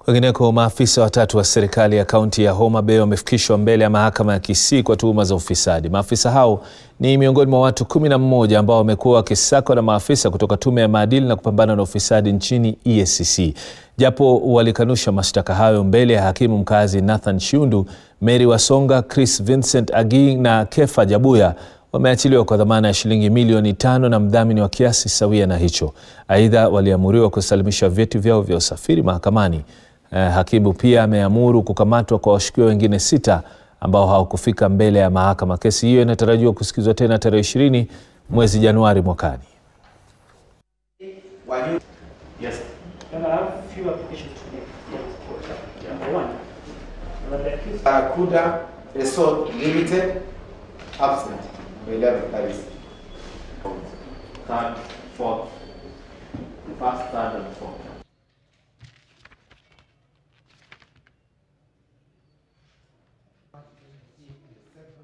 Kwingineko, maafisa watatu wa serikali ya kaunti ya Homa Bay wamefikishwa mbele ya mahakama ya Kisii kwa tuhuma za ufisadi. Maafisa hao ni miongoni mwa watu kumi na mmoja ambao wamekuwa wakisakwa na maafisa kutoka tume ya maadili na kupambana na ufisadi nchini EACC. Japo walikanusha mashtaka hayo mbele ya hakimu mkazi Nathan Shiundu, Mary Wasonga, Chris Vincent Agi na Kefa Jabuya wameachiliwa kwa dhamana ya shilingi milioni tano na mdhamini wa kiasi sawia na hicho. Aidha, waliamuriwa kusalimisha vyeti vyao vya usafiri mahakamani. Eh, hakimu pia ameamuru kukamatwa kwa washukiwa wengine sita ambao hawakufika mbele ya mahakama. Kesi hiyo inatarajiwa kusikizwa tena tarehe ishirini mwezi Januari mwakani. Yes. And I have a few applications to make. Number one, that the accused Kuda Resort Limited, absent, by 11, that is. Third, fourth. First, third, and fourth.